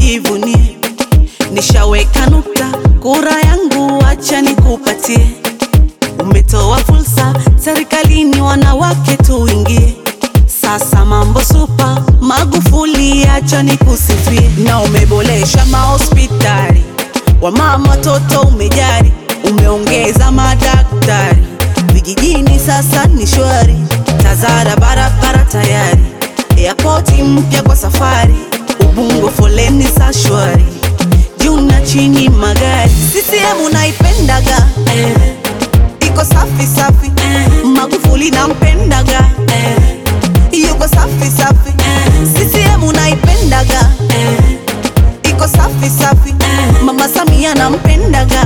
usijivunie, nishaweka nukta, kura yangu acha nikupatie. Umetoa fursa serikalini, wanawake tuingie. Sasa mambo supa, Magufuli acha nikusifie, na umeboresha mahospitali, wamama watoto umejari, umeongeza madaktari vijijini, sasa ni shwari, Tazara barabara tayari, airport mpya kwa safari, Ubungo foleni za shwari, juu na chini magari, CCM unaipendaga eh, iko safi safi eh, Magufuli nampendaga eh, yuko safi safi CCM unaipendaga iko safi safi Mama Samia nampendaga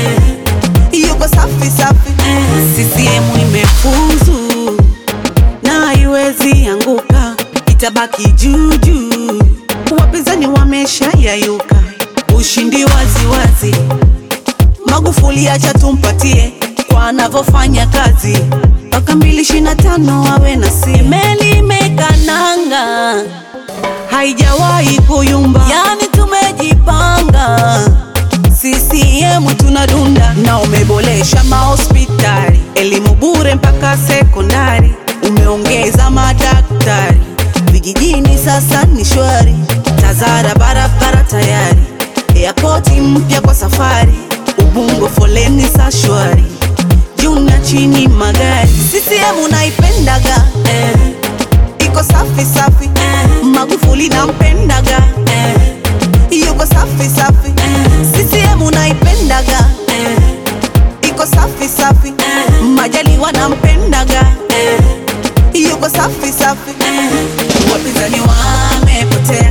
yuko safi safi CCM imefuzu na haiwezi anguka, itabaki juu juu. Wapinzani wamesha yayuka, ushindi wazi wazi. Magufuli acha tumpatie kwa anavyofanya kazi mpaka mbili ishirini na tano awe na si meli imekananga, haijawahi kuyumba, yani tumejipanga. CCM tunadunda na umeboresha mahospitali, elimu bure mpaka sekondari, umeongeza madaktari vijijini, sasa ni shwari. Tazara barabara tayari, airport mpya kwa safari, Ubungo foleni za shwari, juu na chini magari. CCM unaipendaga eh, iko safi safi eh, Magufuli nampendaga eh, yuko safi safi CCM unaipendaga iko safi safi Majaliwa nampendaga yuko safi safi wapinzani wamepotea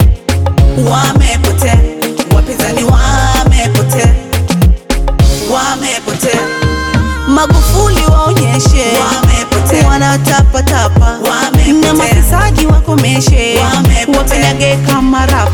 wamepotea wapinzani wamepotea wamepotea Magufuli waonyeshe wamepotea wanatapatapa na mafisadi wakomeshe wapendage kama rapa